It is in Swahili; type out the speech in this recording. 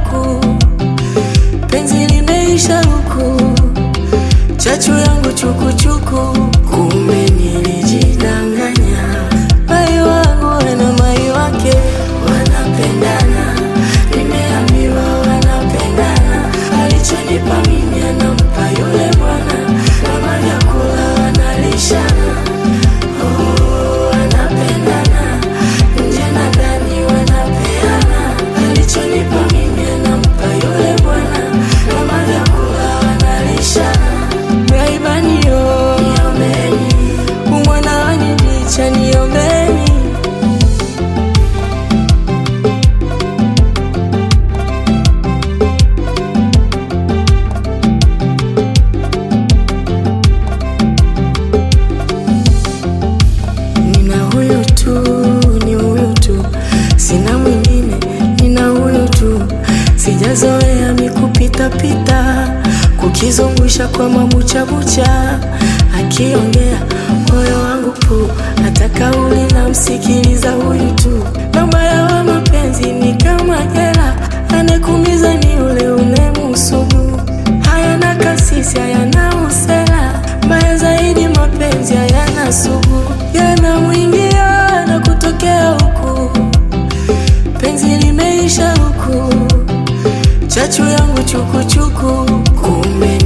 huku, penzi limeisha huku, chachu yangu chukuchuku, kumbe nilijidanganya. Mai wangu na mai wake wanapendana, nimeambiwa wanapendana, alichonipa mimi anampa yule bwana, kama vyakula wanalishana. Oh, wanapendana nje na ndani wanapeana, alichonipa mimi anampa yule bwana, kama vyakula wanalishana. Raibanio, niombeni, umwana wanidicha, niombeni. Nina huyu tu, ni huyu tu, sina mwingine, nina huyu tu. Sijazoea mikupitapita, kukizungusha kwa mabuchabucha, akiongea moyo wangu pu, hata kauli na msikiliza huyu tu. Na ubaya wa mapenzi ni kama jela, anekumiza ni ule unemusugu. Hayana kasisi, hayana usela, mbaya zaidi mapenzi hayana sugu, yanamwingia na kutokea huku, penzi limeisha huku, chachu yangu chukuchuku, kumbe